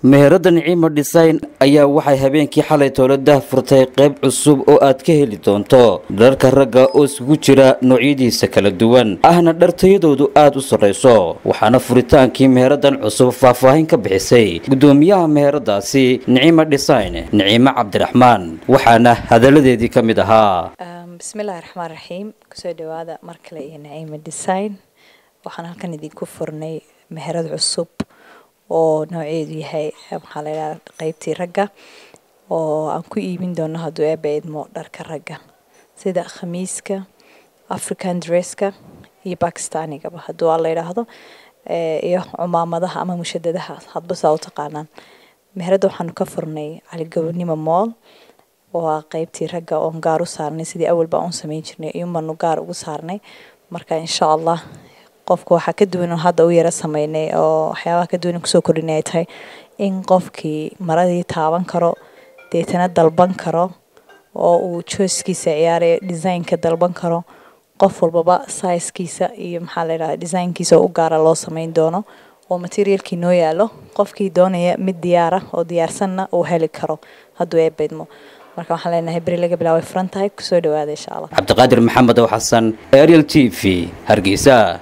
meherada nicimo design ayaa waxay habeenkii xalay tooladaha furtay qayb cusub oo aad ka heli doonto dharka ragga oo isugu jira noocyadiisa kala duwan ahna dhartayadoodu aad u sarrayso waxaana furitaankii meheradan cusub faahfaahin ka bixisay gudoomiyaha meheradaasi nicimo design nicimo cabdiraxmaan waxaana hadalladeedii ka mid ahaa bismillahi raxmaan raxiim kusoo dhawaada mar kale iyo naciima design waxaan halkan idinku furnay meherad cusub oo nooceedu yahay maxaa la yidhaha qeybtii ragga oo aan ku iibin doono hadduu eeba idmo dharka ragga sida khamiiska african dresska iyo bakistanigaba hadduu aa la yidhaahdo iyo cumaamadaha ama mushadadaha hadba saa u taqaanaan meheradda waxaanu ka furnay caligobonimo mool oo ah qeybtii ragga oon gaar u saarnay sidii awalba aan u samayn jirnay iyuunbaanu gaar ugu saarnay marka insha allah qofka waxaa ka duwan hadda u yara sameynay oo waxyaabaha ka duwan kusoo kordhinay ay tahay in qofkii maradii taaban karo deetana dalban karo oo uu jooskiisa ciyaarayo designka dalban karo qof walbaba saiskiisa iyo maxaa la yidhahda designkiisa u gaara loo sameyn doono oo materialkii noo yaalo qofkii doonaya mid diyaara oo diyaarsanna uu heli karo hadduu eebaydmo marka waxaan leenahay beri laga bilaabay furan tahay kusoo dhawaada insha allah cabdiqaadir maxamed oo xasan ariel t v hargeysa